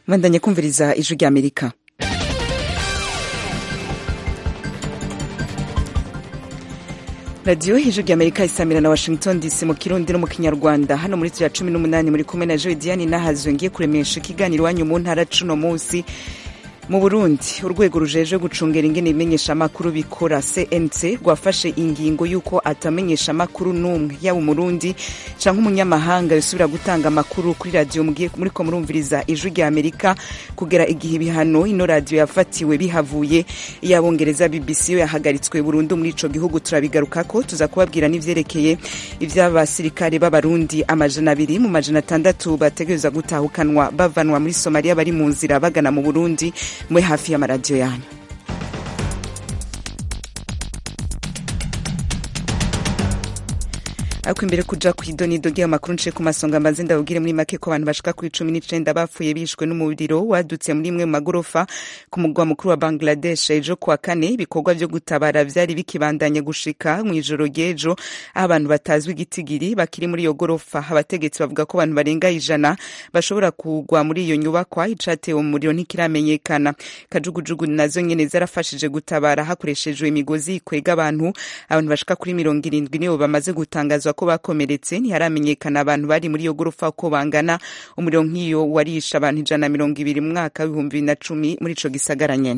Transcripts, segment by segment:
bandanye kumviriza ijwi rya amerika radiyo ijwi rya amerika isamira na washington dc mu kirundi no mu kinyarwanda hano muri turiya cumi n'umunani muri kumwe na joe diane nahazwe ngiye kuremesha ikiganiro iwanyu mu ntara cuno munsi mu burundi urwego rujeje gucungera ingene ibimenyeshamakuru bikora cnc rwafashe ingingo y'uko atamenyesha amakuru n'umwe yaba umurundi canke umunyamahanga yosubira gutanga amakuru kuri radiyo muriko murumviriza ijwi rya amerika kugera igihe ibihano ino radiyo yafatiwe bihavuye iy'abongereza bbc yo yahagaritswe burundu muri ico gihugu turabigarukako tuza kubabwira n'ivyerekeye ivy'abasirikare b'abarundi amajana abiri mu majana atandatu bategereza gutahukanwa bavanwa muri somaliya bari mu nzira bagana mu burundi mwe hafi y'amaradiyo yanyu ariko imbere kuja kw'idonido ry'ayo makuru nce ku masonga mbanze ndabubwire muri make ko abantu bashika kuri cumi n'icenda bapfuye bishwe n'umuriro wadutse muri imwe mu magorofa ku mugwa mukuru wa bangladesh ejo kuwa kane ibikorwa vyo gutabara vyari bikibandanye gushika mw'ijoro ry'ejo aho abantu batazwi igitigiri bakiri muri iyo gorofa abategetsi bavuga ko abantu barenga ijana bashobora kugwa muri iyo nyubakwa icatewe mu muriro ntikiramenyekana kajugujugu nazo nyene zarafashije gutabara hakoreshejwe imigozi ikwega abantu abantu bashika kuri mirongo irindwi nibo bamaze gutangazwa ko bakomeretse ntiharamenyekana abantu bari muri iyo gorofa uko bangana umuriro nk'iyo warisha abantu ijana na mirongo ibiri mu mwaka w'ibihumbi bibiri na cumi muri ico gisagara nyene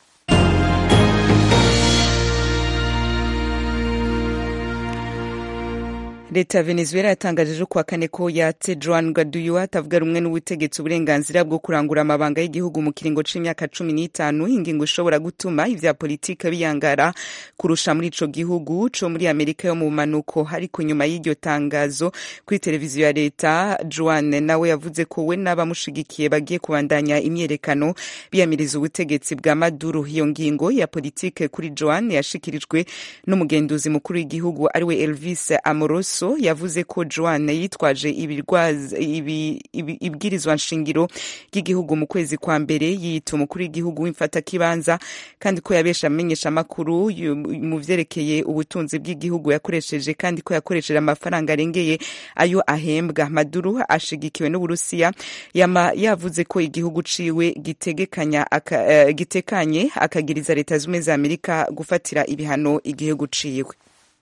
leta ya venezuela yatangaje ejo kuwa kane ko yatse joan guaido atavuga rumwe n'ubutegetsi uburenganzira bwo kurangura amabanga y'igihugu mu kiringo c'imyaka cumi n'itanu ingingo ishobora gutuma ivya politike biyangara kurusha muri ico gihugu co muri amerika yo mu manuko ariko nyuma y'iryo tangazo kuri televiziyo ya leta joan nawe yavuze ko we n'abamushigikiye bagiye kubandanya imyerekano biyamiriza ubutegetsi bwa maduro iyo ngingo ya politike kuri joan yashikirijwe n'umugenduzi mukuru w'igihugu ariwe elvis amoroso yavuze ko joan yitwaje ibwirizwa nshingiro ry'igihugu mu kwezi kwa mbere yiyita umukuru w'igihugu w'imfatakibanza kandi ko yabesha amenyesha amakuru mu vyerekeye ubutunzi bw'igihugu yakoresheje kandi ko yakoresheje amafaranga arengeye ayo ahembwa maduro ashigikiwe n'uburusiya yama yavuze ko igihugu ciwe gitegekanya aka, uh, gitekanye akagiriza leta zumwe za amerika gufatira ibihano igihugu ciwe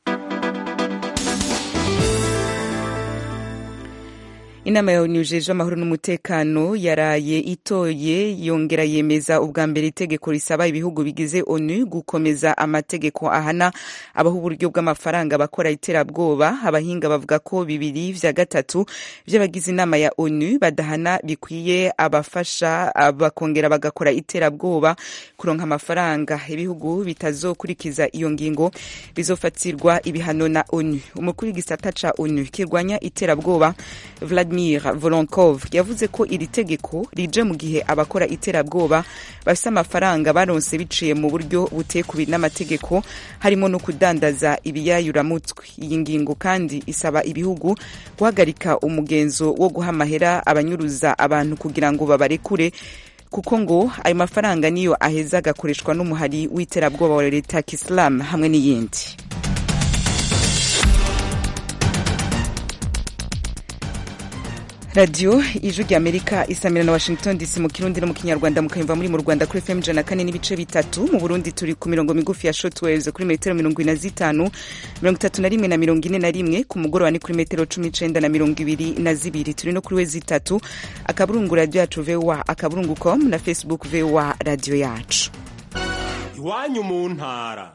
inama ya onu jeje amahoro n'umutekano yaraye itoye yongera yemeza ubwa mbere itegeko risaba ibihugu bigize onu gukomeza amategeko ahana abaho uburyo bw'amafaranga bakora iterabwoba abahinga bavuga ko bibiri vya gatatu vy'abagize inama ya onu badahana bikwiye abafasha bakongera bagakora iterabwoba kuronka amafaranga ibihugu bitazokurikiza iyo ngingo bizofatirwa ibihano na onu umukuru w'igisata ca onu kirwanya iterabwoba Vladimir Volonkov yavuze ko iri tegeko rije mu gihe abakora iterabwoba bafise amafaranga baronse biciye mu buryo butekubi n'amategeko harimo no kudandaza ibiyayuramutwe iyi ngingo kandi isaba ibihugu guhagarika umugenzo wo guha amahera abanyuruza abantu kugira ngo babarekure kuko ngo ayo mafaranga niyo aheza agakoreshwa n'umuhari w'iterabwoba wa leta kisilamu hamwe n'iyindi radiyo ijwi rya amerika isamira na washington dc mu kirundi no mu kinyarwanda mukayumva muri mu rwanda kuri fm ijana kane n'ibice bitatu mu burundi turi ku mirongo migufi ya shotwaves kuri metero mirongo ine na zitanu mirongo itatu na rimwe na mirongo ine na rimwe ku mugoroba ni kuri metero cumi n'icenda na mirongo ibiri na zibiri turi no kuri we zitatu akaburungu radiyo yacu voa akaburungu com na facebook voa radiyo yacu iwanyu mu ntara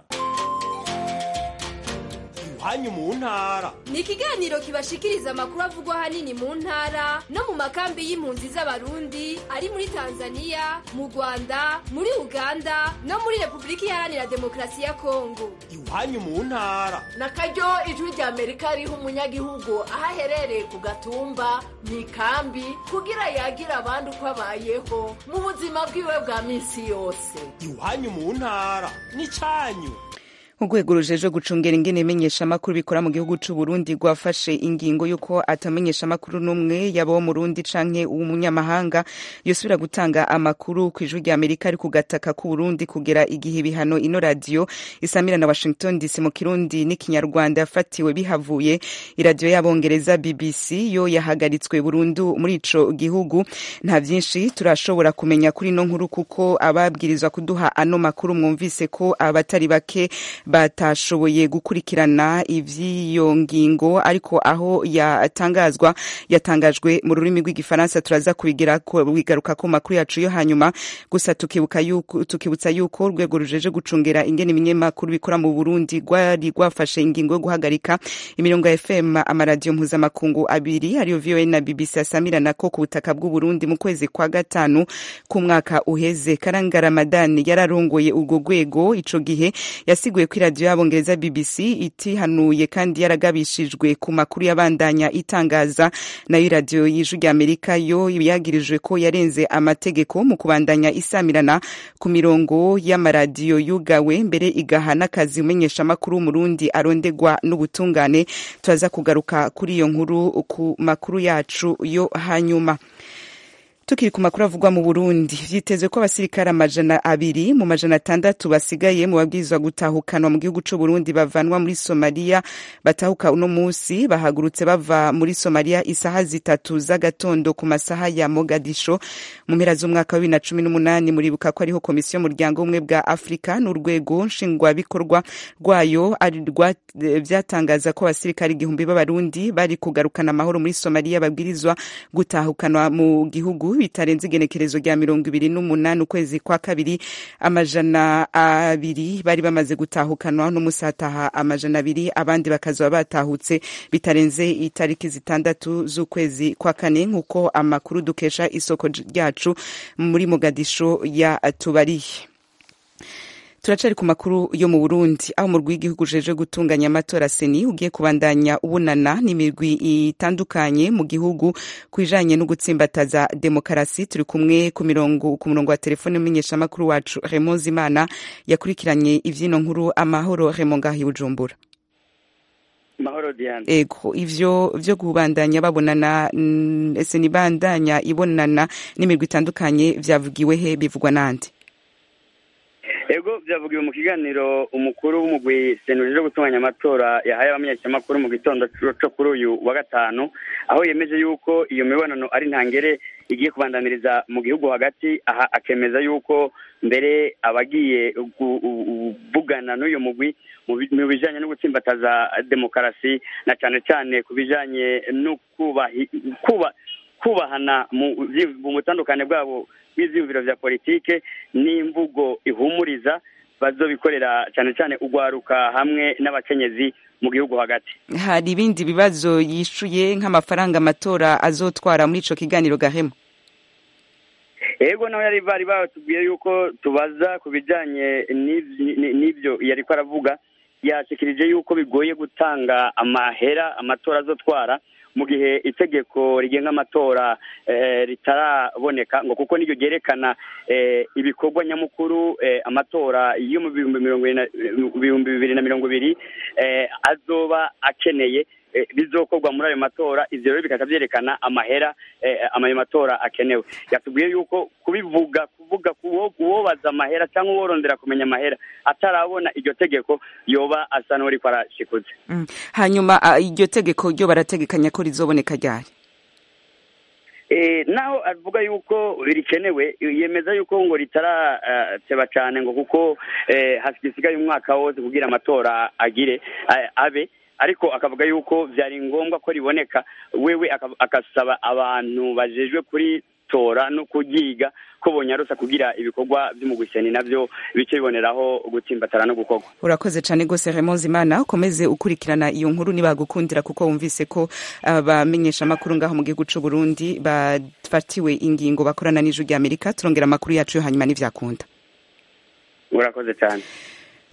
iwanyu mu ntara ni ikiganiro kibashikiriza amakuru avugwa ahanini mu ntara no mu makambi y'impunzi z'abarundi ari muri tanzania mu rwanda muri uganda no muri repubulika iharanira demokarasi ya kongo iwanyu mu ntara na karyo ijwi rya amerika riha umunyagihugu aho aherereye ku gatumba mu ikambi kugira yagira abandi uko abayeho mu buzima bwiwe bwa minsi yose iwanyu mu ntara ni cyanyu urwego rujejwe gucungera ingene imenyeshamakuru bikora mu gihugu c'u Burundi rwafashe ingingo y'uko atamenyeshamakuru n'umwe yaba wo murundi canke umunyamahanga yosubira gutanga amakuru kw'ijwi rya Amerika ari ku gataka k'u Burundi kugera igihe ibihano ino radio isamira na Washington DC mu Kirundi n'ikinyarwanda yafatiwe bihavuye iradiyo y'abongereza BBC yo yahagaritswe burundu muri ico gihugu nta vyinshi turashobora kumenya kuri ino nkuru kuko ababwirizwa kuduha ano makuru mwumvise ko abatari bake batashoboye gukurikirana ivy'iyo ngingo ariko aho yatangazwa yatangajwe mu rurimi rw'igifaransa turaza kubigira bigaruka ku makuru yacu yo hanyuma gusa tukibuka yuko tukibutsa yuko urwego rujeje gucungera ingene ibinyamakuru bikora mu Burundi rwari rwafashe ingingo yo guhagarika imirongo ya FM amaradiyo mpuzamakungu abiri ariyo VOA na BBC asamirana ko ku butaka bw'u Burundi mu kwezi kwa gatanu k'umwaka uheze Karanga Ramadan yararongoye urwo rwego ico gihe yasiguye ko iradiyo y'abongereza BBC itihanuye kandi yaragabishijwe ku makuru yabandanya itangaza nayo iradiyo y'ijwi rya Amerika yo yagirijwe ko yarenze amategeko mu kubandanya isamirana ku mirongo y'amaradiyo yugawe mbere igaha n'akazi umenyeshamakuru w'umurundi arondegwa n'ubutungane turaza kugaruka kuri iyo nkuru ku makuru yacu yo hanyuma tukiri ku makuru avugwa mu Burundi vyitezwe ko abasirikare amajana abiri mu majana atandatu basigaye mu babwirizwa gutahukanwa mu gihugu c'u Burundi bavanwa muri Somalia batahuka uno musi bahagurutse bava muri Somalia isaha zitatu z'agatondo ku masaha ya Mogadisho mu mpera z'umwaka wa bibiri na cumi n'umunani muribuka ko ariho komisiyo y'umuryango umwe bwa Afrika n'urwego nshingwabikorwa rwayo vyatangaza ko abasirikare igihumbi b'abarundi bari kugarukana amahoro muri Somalia babwirizwa gutahukanwa mu gihugu bitarenze igenekerezo rya mirongo ibiri n'umunani ukwezi kwa kabiri amajana abiri bari bamaze gutahukanwa n'umusataha amajana abiri abandi bakazaba batahutse bitarenze itariki zitandatu z'ukwezi kwa kane nk'uko amakuru dukesha isoko ryacu muri Mogadisho yatubariye turacari ku makuru yo mu Burundi aho umurwi w'igihugu ujeje gutunganya amatora seni ugiye kubandanya ubunana n'imirwi itandukanye mu gihugu kwijanye no gutsimbataza demokarasi turi kumwe ku mirongo ku murongo wa telefone umenyeshamakuru wacu Raymond Zimana yakurikiranye ivyino nkuru amahoro Raymond ngahi Bujumbura mahoro Diane ego ivyo vyo kubandanya babonana ese nibandanya ibonana n'imirwi itandukanye vyavugiwe he bivugwa nande ego byavugiwe mu kiganiro umukuru w'umugwi senurije gutunganya amatora yahaye abamenyeshamakuru mu gitondo cyo kuri uyu wa gatanu aho yemeje yuko iyo mibonano ari ntangere igiye kubandaniriza mu gihugu hagati aha akemeza yuko mbere abagiye kuvugana n'uyu mugwi mu bijanye no gutsimbataza demokarasi na cyane cyane ku bijanye no kubahana mu butandukane bwabo bw'ivyiyumviro vya politike n'imvugo ihumuriza bazobikorera cyane cyane ugwaruka hamwe n'abakenyezi mu gihugu hagati hari ibindi bibazo yishuye nk'amafaranga amatora azotwara muri ico kiganiro gahema ego nawe yari bari batubwiye yuko tubaza ku bijanye n'ibyo yariko aravuga yashikirije yuko bigoye gutanga amahera amatora azotwara mu gihe itegeko rigenga amatora ritaraboneka ngo kuko niryo ryerekana ibikorwa nyamukuru amatora yo mu bihumbi bibiri na mirongo ibiri azoba akeneye bizokorwa muri ayo matora ivyo rero bikaba vyerekana amahera ayo matora akenewe yatubwiye yuko kubivuga kuvuga uwobaza amahera cyangwa uworondera kumenya amahera atarabona iryo tegeko yoba asa n'uriko arashikuze hanyuma iryo tegeko ryo barategekanya ko rizoboneka ryari naho avuga yuko rikenewe yemeza yuko ngo ritarateba cyane ngo kuko hasigaye umwaka wose kugira amatora agire abe ariko akavuga yuko byari ngombwa ko riboneka wewe agasaba abantu bajejwe kuritora no kuryiga ko bonyarusa kugira ibikorwa by'umugwiseni navyo bice biboneraho gutsimbatara no gukorwa urakoze cyane rwose Raymond Zimana ukomeze ukurikirana iyo nkuru nibagukundira kuko wumvise ko abamenyesha amakuru ngaho mu gihugu c'u Burundi bafatiwe ingingo bakorana n'ijwi rya Amerika turongera amakuru yacu yo hanyuma n'ivyakunda urakoze cyane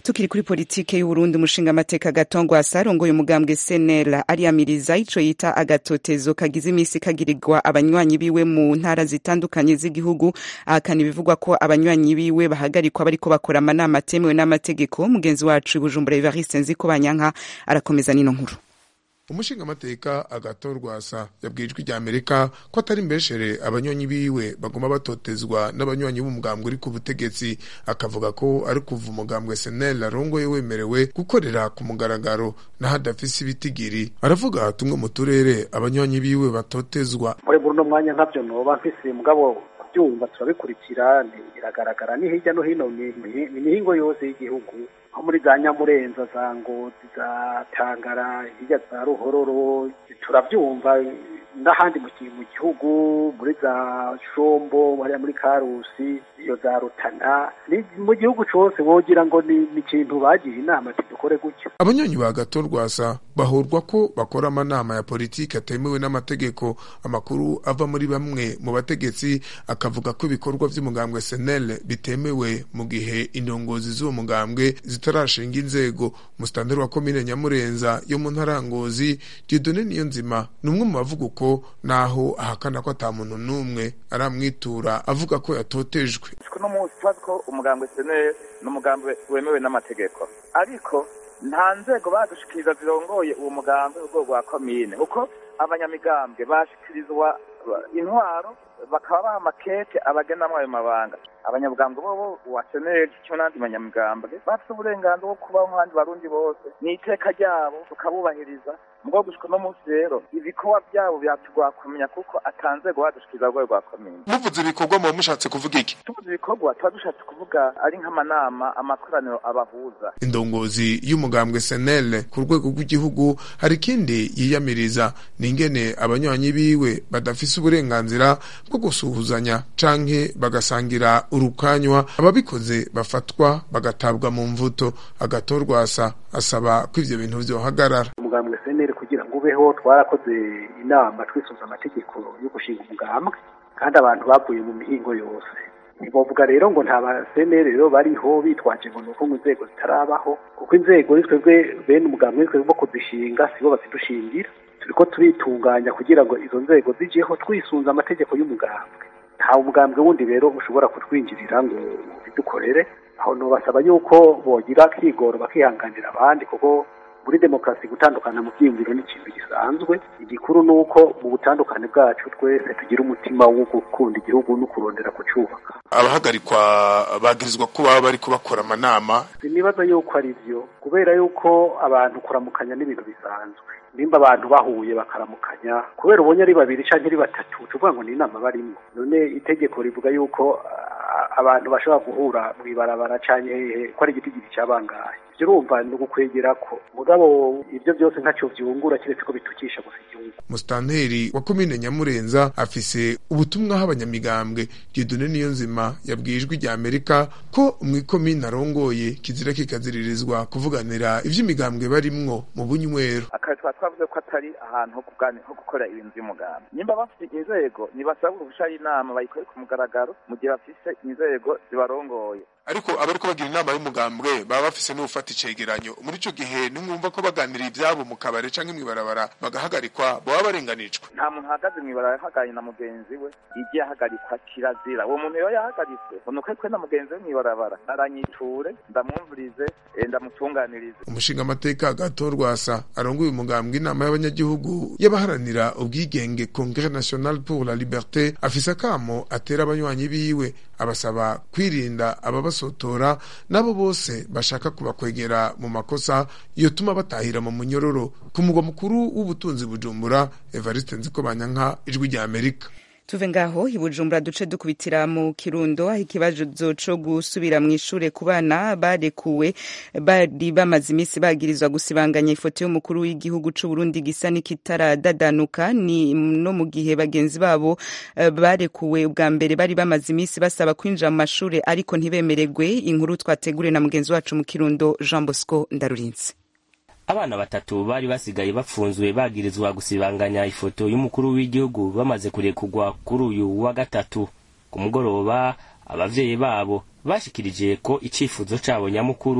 tukiri kuri politike y'uburundi umushinga amateka gatongwasa arongoye umugambwe senera ariyamiriza ico yita agatotezo kagize imisi kagirirwa abanywanyi biwe mu ntara zitandukanye z'igihugu ahakana ibivugwa ko abanywanyi biwe bahagarikwa bariko bakora amanama atemewe n'amategeko mugenzi wacu bujumbura evariste nziko banyanka arakomeza nino nkuru umushinga amateka agatorwasa yabwiye ijwi rya amerika ko atari mbeshere abanywanyi biwe baguma batotezwa n'abanywanyi b'umugambwe uri ku butegetsi akavuga ko ari kuva umugambwe senel arongoye wemerewe gukorera ku mugaragaro naho adafise ibitigiri aravuga tumwe mu turere abanywanyi biwe batotezwa muri buno mwanya nkavyo noba mfise mugabo kubyumva turabikurikira biragaragara ni hirya no hino ni mihingo yose y'igihugu nko muri za nyamurenza za ngozi za tangara hirya za ruhororo turabyumva n'ahandi mu gihugu muri za shombo hariya muri karusi iyo za rutana mu gihugu cyose wogira ngo ni ikintu bagiye inama tudukore gutyo abanywanyi ba gatorwasa bahurwa ko bakora amanama ya politiki atemewe n'amategeko amakuru ava muri bamwe mu bategetsi akavuga ko ibikorwa by'umugambwe senel bitemewe mu gihe indongozi z'uwo mugambwe zitarashinga inzego musitanteri wa komine nyamurenza yo mu ntara ngozi diodone niyo nzima ni umwe mu bavuga uko naho ahakana ko ata muntu n'umwe aramwitura avuga ko yatotejwe uno munsi tubazi ko umugambwe senel ni umugambwe wemewe n'amategeko ariko nta nzego badushikiriza zirongoye uwo mugambi urwego rwa komine kuko abanyamigambwe bashikirizwa intwaro bakaba baha amakete abagenamwo ayo mabanga abanyabugambwe bobo wa seneri cyo n'andi banyamigambwe bafite uburenganzira bwo kubaho nk'abandi barundi bose ni iteka ryabo tukabubahiriza mugabo gushika uno munsi rero ibikorwa byabo byatugora kumenya kuko atanzego badushikiriza urwego rwa komine muvuze ibikorwa muba mushatse kuvuga iki tuvuze ibikorwa tuba dushatse kuvuga ari nk'amanama amakoraniro abahuza indongozi y'umugambwe senel ku rwego rw'igihugu hari ikindi yiyamiriza ni ingene abanywanyi biwe badafise uburenganzira bwo gusuhuzanya canke bagasangira urukanywa ababikoze bafatwa bagatabwa mu mvuto agatorwasa asaba ko ivyo bintu vyohagarara umugambwe seneri kugira ngo ubeho twarakoze inama twisunze amategeko yo gushinga umugambwe kandi abantu bavuye mu mihingo yose ntibavuga rero ngo nta baseneri rero bariho bitwaje ngo nuko mu nzego zitarabaho kuko inzego ni twebwe bene umugambwe ni twebwe bo kuzishinga sibo bazidushingira turiko turitunganya kugira ngo izo nzego zijeho twisunze amategeko y'umugambwe nta umugambwe wundi rero ushobora kutwinjirira ngo bidukorere aho nobasaba yuko bogira kigoro bakihanganira abandi kuko muri demokarasi gutandukana mu byiyumviro ni ikintu gisanzwe igikuru ni uko mu butandukane bwacu twese tugira umutima wo gukunda igihugu no kurondera kucyubaka abahagarikwa bagirizwa ko baba bariko bakora amanama sinibaza yuko ari byo kubera yuko abantu kuramukanya n'ibintu bisanzwe nimba abantu bahuye bakaramukanya kubera ubonye ari babiri canke ari batatu tuvuga ngo ni inama barimo none itegeko rivuga yuko abantu bashobora guhura mw'ibarabara canke hehe ko ari igitigiri cabangaye ivyo urumva ni ugukwegera ko mugabo ivyo byose ntaco vyungura kiretse ko bitukisha gusa igihugu musitanteri wa komine nyamurenza afise ubutumwa aho abanyamigambwe dieudonne niyo nzima yabwiye ijwi rya amerika ko mw'ikomine arongoye kizira kikaziririzwa kuvuganira ivy'imigambwe barimwo mu bunywero akazi twaba twavuze ko atari ahantu ho kuganira ho gukora ibintu by'umugambi nimba bafite inzego ntibasaba uruhusha y'inama bayikore ku mugaragaro mu gihe bafise inzego zibarongoye ariko abariko bagira inama y'umugambwe baba bafise n'ufata icegeranyo muri ico gihe nimwumva ko baganira ivyabo mu kabare canke mw'ibarabara bagahagarikwa baba barenganijwe nta muntu ahagaze mw'ibarabara ahaganye na mugenzi we igiye ahagarikwa kirazira uwo muntu iyo yahagaritswe unuko twe na mugenzi we mw'ibarabara aranyiture ndamwumvirize ndamutunganirize umushinga amateka gatorwasa arongoye umugambwe inama y'abanyagihugu y'abaharanira ubwigenge congrès national pour la liberté afise akamo atera abanywanyi biwe abasaba kwirinda ababasotora nabo bose bashaka kubakwegera mu makosa yotuma batahira mu munyororo ku mugwa mukuru w'ubutunzi bujumbura evariste nzikobanyanka ijwi rya amerika tuve ngaho ibujumbura duce dukubitira mu kirundo aho ikibazo co gusubira mu ishure ku bana barekuwe bari bamaze iminsi bagirizwa gusibanganya ifoto y'umukuru w'igihugu c'u Burundi gisa n'ikitaradadanuka ni no mu gihe bagenzi babo uh, barekuwe ubwa mbere bari bamaze iminsi basaba kwinjira mu mashure ariko ntibemererwe inkuru twategure na mugenzi wacu mu kirundo Jean Bosco Ndarurinze abana batatu bari basigaye bafunzwe bagirizwa gusibanganya ifoto y'umukuru w'igihugu bamaze kurekugwa kuri uyu wa gatatu ku mugoroba abavyeyi babo bashikirije ko icifuzo cabo nyamukuru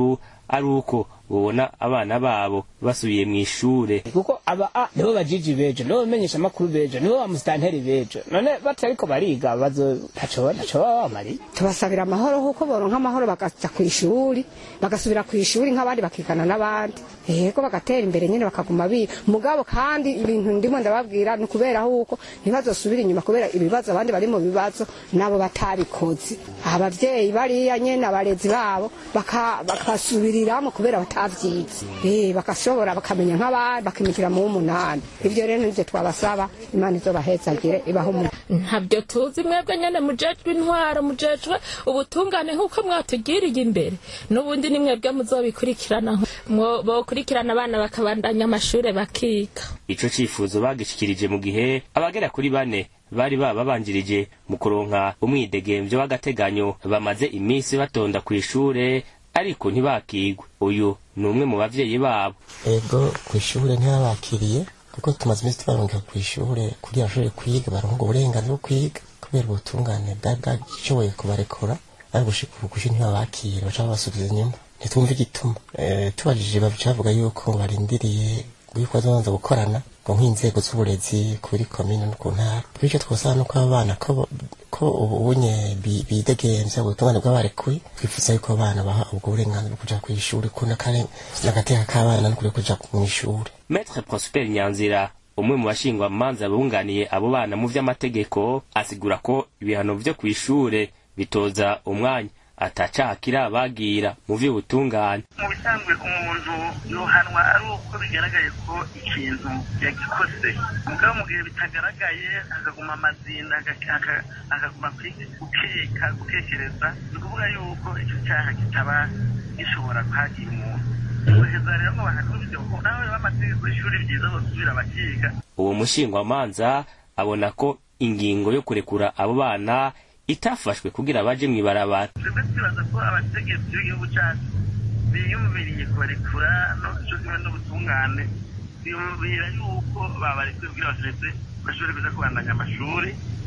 ari uko bobona abana babo basubiye mu ishure kuko aba a nibo bajiji bejo nibo bamenyesha amakuru bejo nibo bamusitanteri bejo none batariko bariga bazo ntaco ntaco baba bamariye tubasabira amahoro kuko boronka amahoro bakaja ku ishuri bagasubira ku ishuri nk'abandi bakigana n'abandi yego bagatera imbere nyine bakaguma biga mugabo kandi ibintu ndimo ndababwira ni ukubera huko ntibazosubira inyuma kubera ibibazo abandi bari mu bibazo nabo batabikoze abavyeyi bariya nyene abarezi babo baka- bakasubiriramo kubera batavyize eh bakashobora bakamenya nk'abandi bakimikira mu w'umunani ivyo rero nivyo twabasaba imana izobahezagire ibaho umuntu ntabyo tuzi mwebwe nyene mujejwe intwaro mujejwe ubutungane nk'uko mwatugiriye imbere n'ubundi ni mwebwe muzobikurikirana mwo- bokurikirana abana bakabandanya amashure bakiga ico cifuzo bagishikirije mu gihe abagera kuri bane bari bababanjirije mu kuronka umwidegemvyo w'agateganyo bamaze iminsi batonda kw'ishure ariko ntibakigwe uyu ni umwe mu bavyeyi babo ego ku ishure ntibabakiriye kuko tumaze iminsi tubarungika ku ishure kugira bashobore kwiga baronka uburenganzira bwo kwiga kubera ubutungane bwari bwashoboye kubarekura ariko gushika ubu kushi ntibabakire baca babasubiza inyuma ntitumve igituma Eh, tubajije baca bavuga yuko ngo barindiriye yuko bazobanza gukorana ngo nk'inzego z'uburezi kuri komine no ku ntara bityo twosaba nuko abo bana ko bo- ko ubu unye bi- bidegemvya ubutungane bw'abarekuye twifuza yuko abana baha ubwo burenganzira bwo kuja kw'ishuri ko n'akare- n'agateka k'abana no kuri kuja mw'ishuri Maître Prosper Nyanzira umwe mu bashingwa manza bunganiye abo bana mu vy'amategeko asigura ko ibihano vyo kw'ishure bitoza umwanya atacaha kirabagira mu vy'ubutungane mu bisanzwe umuntu yohanwa ari uko bigaragaye ko ikintu yagikoze mugabo mu gihe bitagaragaye hakaguma amazinda haka- haka- hakaguma kwi- gukeka gutekereza ni ukuvuga yuko icyo cyaha kitaba gishobora kwagira umuntu guheza rero ngo bahanurire ko nawe b'amategeko y'ishuri byiza bosubira bakiga uwo mushingwamanza abona ko ingingo yo kurekura abo bana itafashwe kugira baje mw'ibarabara twebwe twibaza ko abategetsi b'igihugu cyacu biyumviriye kubarekura no cyo kimwe n'ubutungane biyumvira yuko babarekuye kugira bashobore bashobore kuja kubandanya amashuri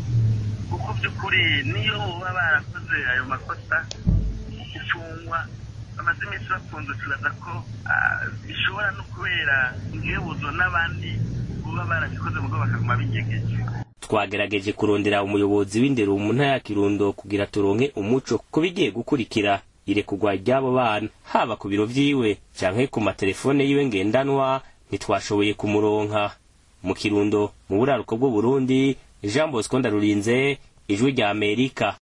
kuko by'ukuri niyo baba barakoze ayo makosa gufungwa bamaze iminsi bafunzwe twibaza ko ah, bishobora no kubera ingebuzo n'abandi baba barabikoze mugo bakaguma binyegeje twagerageje kurondera umuyobozi w'indero mu ntara ya kirundo kugira turonke umuco ku bigiye gukurikira irekurwa ry'abo bana haba ku biro vyiwe canke ku matelefone yiwe ngendanwa ntitwashoboye kumuronka mu kirundo mu buraruko bw'uburundi jean bosco ndarurinze ijwi rya amerika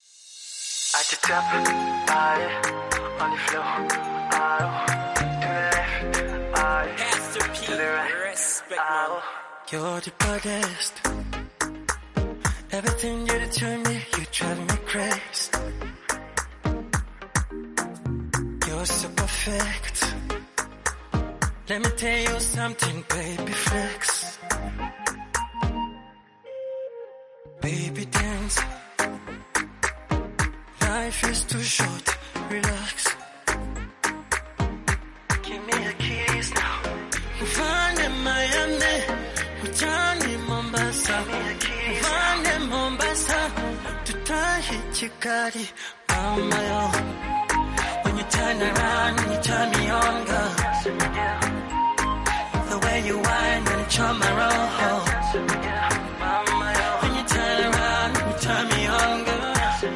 At the top, aye, on the floor, aye, to the left, aye, to the right, aye. You're the baddest. Everything you do to me, you drive me crazy. You're so perfect. Let me tell you something, baby flex. Baby dance. Life is too short, relax. Give me a kiss now. Mfane Miami, mchani Mombasa. Mfane Mombasa, tutahi Chikari, mama yo. When you turn around, you turn me on, girl. The way you whine and charm my roll. Mama yo. When you turn around, you turn me on, girl.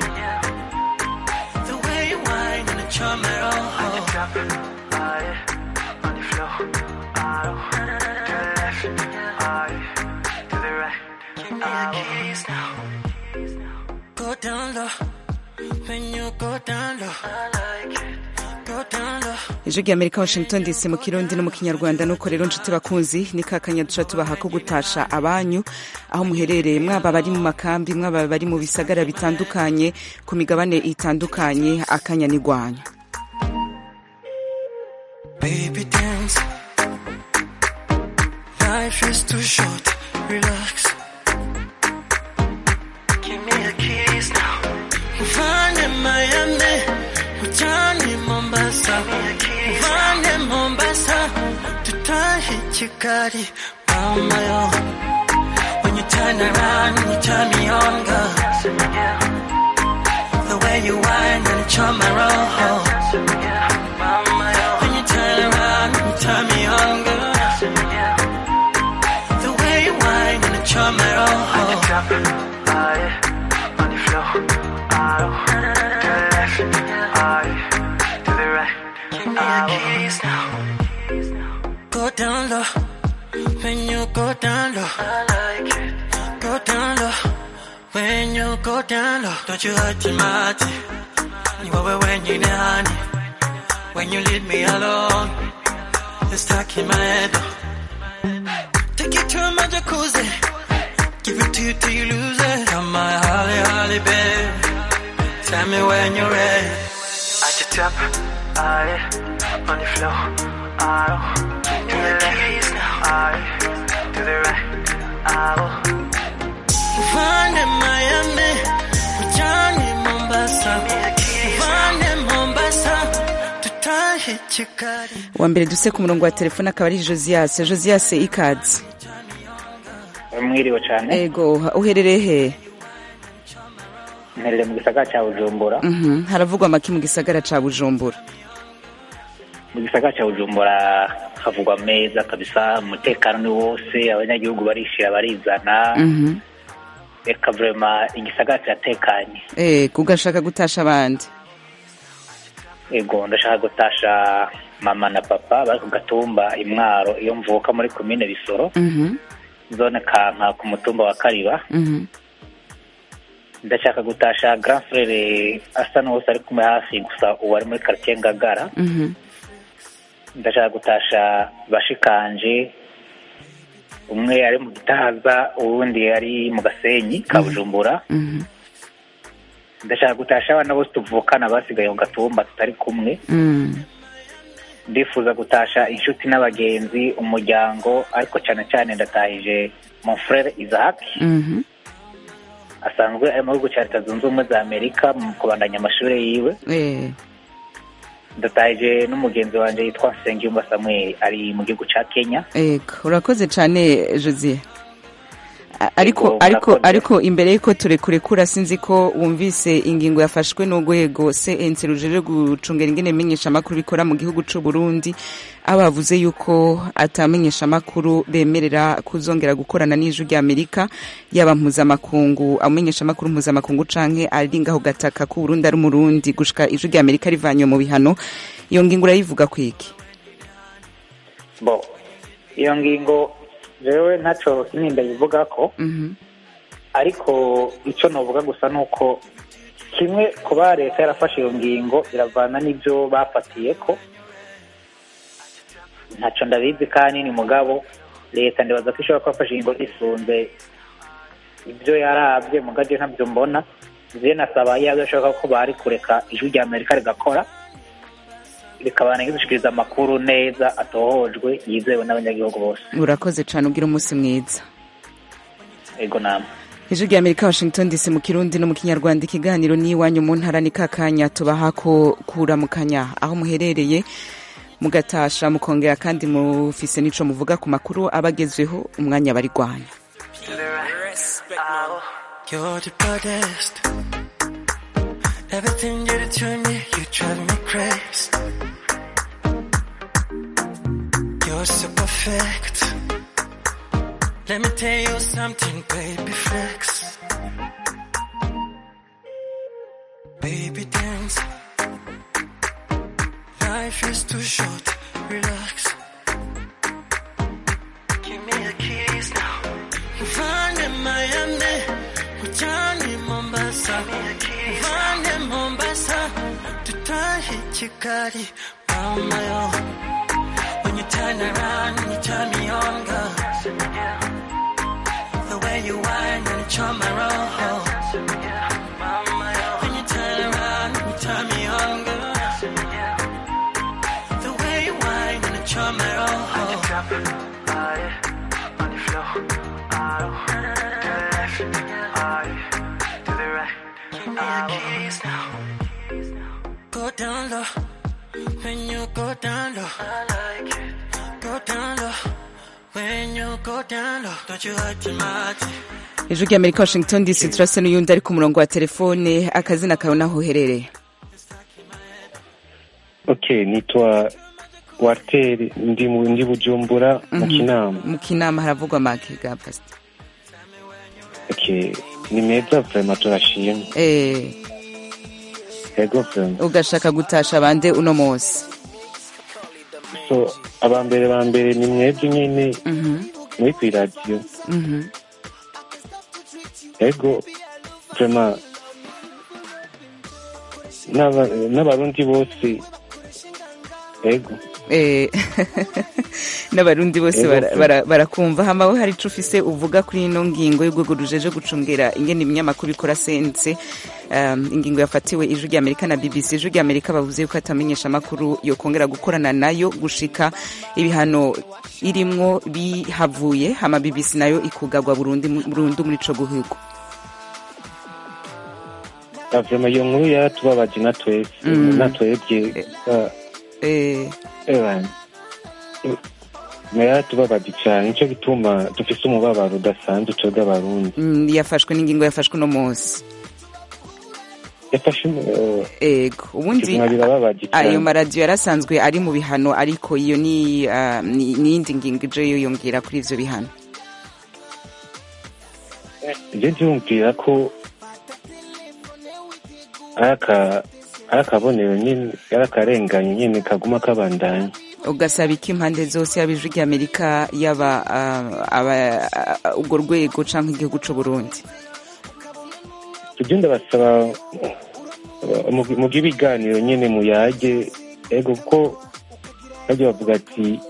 The way you whine and charm my roll. On the top, aye, on the floor, aye, to the left, aye, to the right. Give me a kiss now. Go down low, when you go down low. I like it. Go down low. ijwi rya amerika washington dc mu kirundi no mu kinyarwanda nuko rero nshuti bakunzi ni kakanya duca tubaha ko gutasha abanyu aho muherereye mwaba bari mu makambi mwaba bari mu bisagara bitandukanye ku migabane itandukanye akanya ni rwanyu Baby dance. Life is too short. Relax. Give me a kiss now. Mfane Miami. Mchani Mombasa. Mfane Mombasa. Tutahi Chikari. Mama yo. When you turn around, you turn me on, girl. The way you whine and charm my roll. Mama chomero. On the top, aye, on the floor, aye, to the left, aye, to the right. Give me your keys now. Go down low, when you go down low. I like it. Go down low, when you go down low. Don't you hurt your mouth. You over when you honey. When you leave me alone, it's stuck in my head. Take it to my jacuzzi, give it to you till you lose it. You're my holly, holly, babe. Tell me when you're ready. At the top, aye, on the floor, aye, to the left, aye, to the right, aye. Find in Miami, Johnny Mombasa, find in Mombasa, to tie hit your cut. wa mbere duse ku murongo wa telefone akaba ari josias josias ikaze mwiriwe cyane ego uherereye he mperere mu gisagara cya bujumbura Mhm, haravugwa amaki mu gisagara ca bujumbura mu gisagara cya bujumbura havugwa meza kabisa umutekano ni wose abanyagihugu barishira barizana Mhm. reka vrema igisagara kiratekanye ego ugashaka gutasha abandi ego ndashaka gutasha mama na papa bari ku gatumba imwaro iyo mvuka muri komine bisoro Mhm, zone kanka ku mutumba wa kariba mhm. ndashaka gutasha grand frere asa n'uwose ari kumwe hafi gusa ubu ari muri quartier ngagara Mhm. ndashaka gutasha bashikanje umwe ari mu gitaza uwundi ari mu gasenyi ka bujumbura Mhm. ndashaka gutasha abana bose tuvukana basigaye mu gatumba tutari kumwe Mm. ndifuza gutasha inshuti n'abagenzi umuryango ariko cyane cyane ndatahije mon frere isaac Mhm. asanzwe ari mu gihugu cya leta zunze ubumwe za amerika mu kubandanya amashuri yiwe Eh, ndatahije n'umugenzi wanjye yitwa nsengiyumva samuel ari mu gihugu cya kenya ego urakoze cyane josie A- ariko Ego, ariko murakoze. ariko imbere y'uko turekurekura sinzi ko wumvise ingingo yafashwe n'urwego cnc rujeje gucungera ingene menyeshamakuru bikora mu gihugu c'u burundi aho bavuze yuko atamenyeshamakuru bemerera kuzongera gukorana n'ijwi ry'amerika yaba mpuzamakungu amenyeshamakuru mpuzamakungu canke ari ngaho gataka ku burundi ari umurundi gushika ijwi ry'amerika rivanywe mu bihano iyo ngingo urayivuga kwiki bo iyo ngingo jewe ntaco kinini ndayivuga ko Mhm. ariko icyo novuga gusa ni uko kimwe kuba leta yarafashe iyo ngingo iravana n'ibyo bafatiye ko ntacyo ndabizi kandi ni mugabo leta ndibaza ko ishobora kuba yafashe ingingo isunze ibyo yarabye mugabye ntabyo mbona je nasaba yaba bishoboka ko bari kureka ijwi rya amerika rigakora rikabana rigushikiriza amakuru neza atohojwe yizewe n'abanyagihugu bose urakoze cyane ugira umunsi mwiza ego namwe ijwi rya amerika washington dc mu kirundi no mu kinyarwanda ikiganiro n'iwanyu mu ntara ni kakanya tubaha ko kuramukanya aho muherereye mugatasha mukongera kandi mufise n'ico muvuga ku makuru abagezweho umwanya barigwanya You're the baddest. Everything you do to me, you drive me crazy. You're so perfect. Let me tell you something, baby flex. Baby dance. Life is too short, relax. Give me your keys now. Find in Miami, Johnny Mombasa. Find in Mombasa, to tie hit your body on my own. When you turn around, you turn me on, girl. The way you whine and charm my roll. When you turn around, you turn me on, girl. The way you whine and charm my roll. Go down low, when you go down low. I like it. Go down low, when you go down low. Don't you hurt your mouth. ijwi rya amerika washington dc turase n'uyundi ari ku murongo wa telefone akazina kawe naho uherereye Okay, nitwa Walter ndi mu ndi Bujumbura mu Mhm. Kinama. mu kinama haravugwa make ga pasita okay. ni meza vrema turashima eh ego vrema ugashaka gutasha bande uno munsi so abambere bambere ni mwebwe nyene Mhm, muri kw'iradiyo mhm. ego vrema n'aba- n'abarundi bose ego Eh, n'abarundi bose Ego, bara- pe. bara- barakumva hama we hari ico ufise uvuga kuri ino ngingo y'urwego rujeje gucungera ingene ibinyamakuru bikora sense um, ingingo yafatiwe ijwi rya amerika na bbc ijwi rya amerika bavuze yuko atamenyesha amakuru yokongera gukorana nayo gushika ibihano irimwo bihavuye hama bbc nayo ikugagwa burundu burundu muri ico guhigo Ah, vrema iyo nkuru yaratubabaje na twese Mm. na twebwe ah, eh, Ewan. Na yaratubabaje cyane nicyo gituma dufise umubabaro udasanzwe twebwe abarundi mm, yafashwe n'ingingo yafashwe uno munsi yafashe eh, ego ubundi ubuzima birababaje ayo cyane maradiyo yarasanzwe ari mu bihano ariko iyo ni ah, ni ni iyindi ngingo ije yiyongera kuri ivyo bihano njye ndiyumvira ko ari aka- ari akabonero nyine ari akarengane nyine kaguma kabandanya ugasaba iki impande zose yaba ijwi ry'amerika yaba ah, aba- ah, urwo rwego canke igihugu c'uburundi ibyo ndabasaba uh, mu- muge ibiganiro nyine muyage ego kuko bajya bavuga ati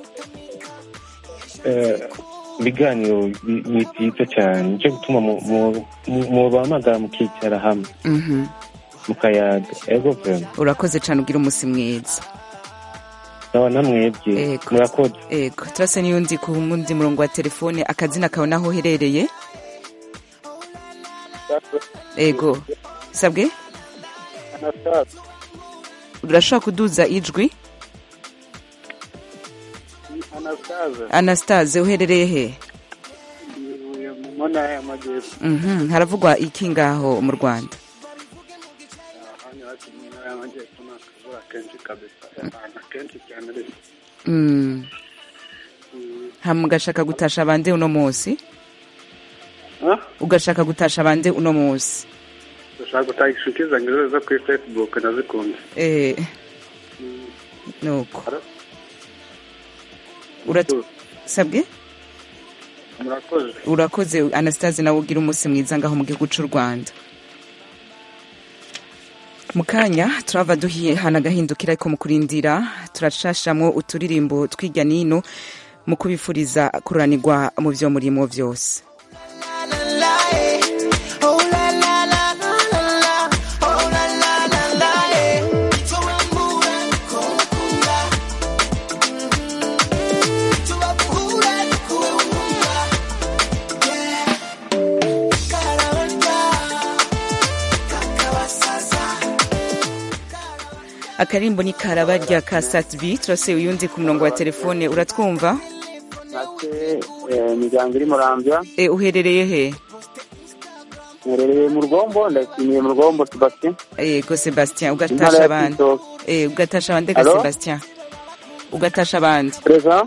eh, ibiganiro bi- ni byiza cyane nicyo gituma mu- mu- mu- mubahamagara mukicara hamwe Mhm. mukayaga ego vrema urakoze cane ugira umusi mwiza naba namwebye Ego. murakoze ego turase n'iyundi ku mundi murongo wa telefone akazina kawe naho uherereye ego sabwe urashobora kuduza ijwi anastase anastase uherereye he mu ntara y'amajyepfo Mhm, haravugwa iki ngaho mu rwanda hano iwacu mu ntara y'amajyepfo ni akavura kenshi kabisa ahantu kenshi cyane ariko Mm. hama ugashaka gutasha bande uno munsi Ah? ugashaka gutasha bande uno munsi dushaka gutanga inshuti zanjye zose zo kuri facebook nazikunze eh nuko Urat- sabwe murakoze urakoze anastase nawe ugira umunsi mwiza ngaho mu gihugu cy'u rwanda mu kanya turava duhiye hana agahindukira ariko mu kurindira turashashamwo uturirimbo tw'ijya n'ino mu kubifuriza kuranirwa mu byo murimo byose akarimbo ni karabarya ka satbi turase uyundi ku murongo wa telefone uratwumva ate imiryango iri murambya e, uherereye he mherereye mu rugombo ndashimiye mu rugombo sebastien yego sebastien Intara ugatasha ya abandi Kibitoke. e, ugatasha abandi ga Alo? sebastien ugatasha abandi perezida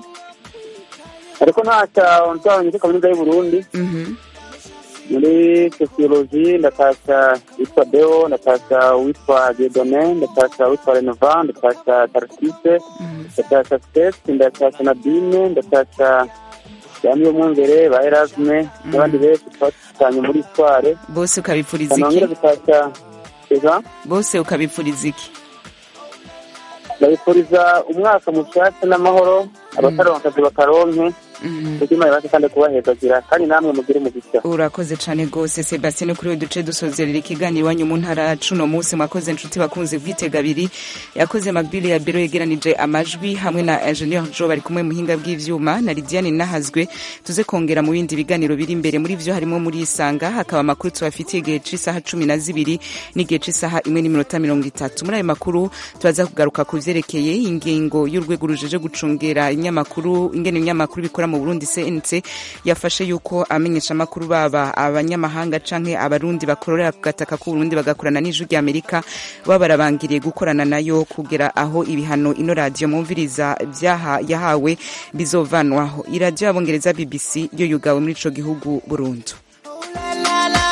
ariko ntacya ntwabonye kuri kaminuza y'u burundi Mhm. muri sosiyoloji ndatasha witwa deo ndatasha witwa diedone ndatasha witwa renova ndatasha taratise ndatasha sitesi ndatasha nadine ndatasha yami yo mwungere ba erasme n'abandi benshi twatanye muri tware bose ukabipfuriza iki kanongera gutasha eza bose ukabipfuriza iki ndabifuriza umwaka mushasha n'amahoro abataronka akazi bakaronke kugira ibashe kandi kubahezagera kandi namwe mugire umugisha urakoze cane gose sebastien kuri we duce dusozerera ikiganiro iwanyu mu ntara yacu uno munsi mwakoze inshuti bakunze bwitega abiri yakoze magbile ya biro yegeranije amajwi hamwe na ingenieur jo bari kumwe muhinga bw'ivyuma na lidiane nahazwe tuze kongera mu bindi biganiro biri imbere muri vyo harimo muri isanga hakaba amakuru tubafitiye igihe c'isaha cumi na zibiri n'igihe c'isaha imwe n'iminota mirongo itatu muri ayo makuru turaza kugaruka ku vyerekeye ingingo y'urwego rujeje gucungera inyamakuru ingene ibinyamakuru bikora mu burundi cnc yafashe yuko amenyesha amakuru baba abanyamahanga canke abarundi bakorera ku gataka k'uburundi bagakorana n'ijwi rya amerika baba barabangiriye gukorana nayo kugera aho ibihano ino radiyo mwumviriza vyaha yahawe bizovanwaho iradiyo y'abongereza bbc yo yugawe muri ico gihugu burundu la la la